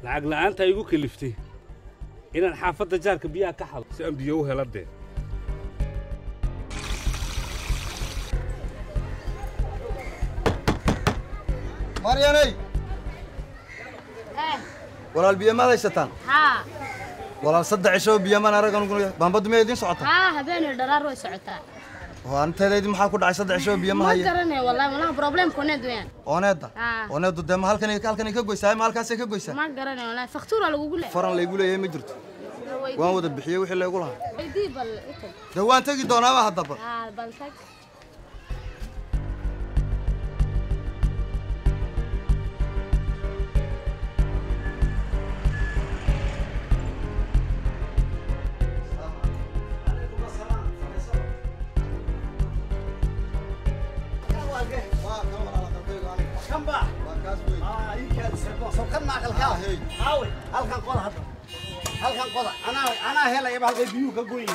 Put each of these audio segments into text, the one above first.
lacag la'aanta igu kaliftay inaan xaafadda jaarka biyaha ka xado si aan biyo u hela dee maryanay Eh, walaal biyo maad haysataan haa walaal saddex cisho biyo maan aragan baambadu miyaa idiin socotaa haa habeenay dharaar way socotaa oo anteedaydii maxaa ku dhacay saddex cisho biyo ma ma haya garanayo wallahi malaha problemka oneed weeyaan ooneedda Ah. ooneeddu dee ma halkan halkanay ka goysaa ma halkaasay ka goysaa ma garanayo wallahi faktuura lagugu leeyahay faran laygu leeyahay ma jirto waan wada bixiyey wixii laygu lahaa weydii bal itag dee waan tegi doonaaba haddaba haa bal tag halkan qoda anaa anaa helayaba halkay biyuhu ka goyeen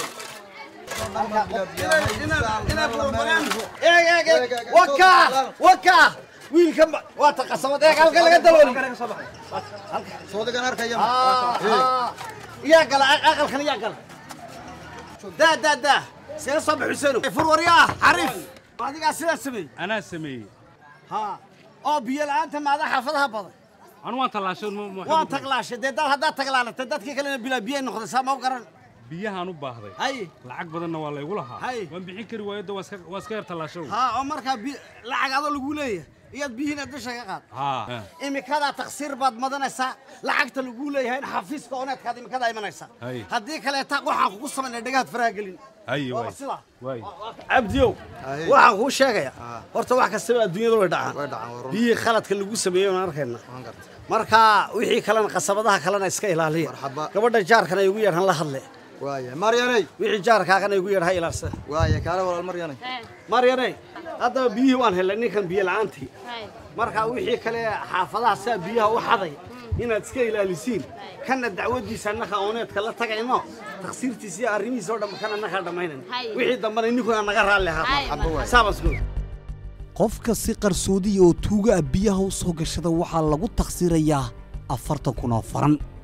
eeg eeg eeg waka waka wiilkan ba- waa ta qasabad eeg halkan laga dalooli soodigan arkaya yaa gala aq- aqalkan yaa gala daa daa daa see soo bax xuseen furwaryaa xariif adigaa sidaa sameeyey anaa sameeyey ha oo biyo la'aanta maada xaafadaha badan anu waan tallaashay ma- ma- waan taglaashay dee dad haddaad taglaalatay dadkii kalena bilaa biyay noqday saa ma u garan biyahaan u baahday hay lacag badanna waa laygu lahaa Hay. waan bixin kari waayo de waa iska- waa iska yar tallaashow ha oo markaa bi- lacag adoo lagu leeyahay iyaad biyihiina dusha ka qaad haa imikadaa taksiir baad madanaysaa lacagta lagu leeyahay xafiiska oneedkaad imikadaa imanaysaa Hay. haddii kaleeta waxaan kugu samaynay dhagahaad faraha gelin haye Waa waay sidaa waay cabdiyow Hay. waxaan kuu sheegayaa horta wax kastaba adduunyada way dhacaan way dhacaan waa run biyihii khaladka lagu sameeyey waan arkayna waan gartay marka wixii kalena qasabadaha kalena iska ilaaliya Marxaba. gabadha jaarkana igu yeedhan la hadle waaya maryanay wixii jaarkaagana igu yeedha ha ilaalsada waaya kaale walaal maryanay Eh, maryane haddaba biyihii waan helay ninkan biyo la'aantii hay marka wixii kale xaafadaha saa biyaha u xaday inaad iska ilaalisiin kana dacwadiisa annaka ooneedka la tagayno taksiirtiisa iyo arrimihiisa oo dhan kana annakaa dhammaynan Hay. wixii dambana ninkuna naga raalli Hay, ahaa marxaba. saabasku qofka si qarsoodiya oo tuuga ah biyaha u soo gashada waxaa lagu takhsiirayaa afartan kun oo faran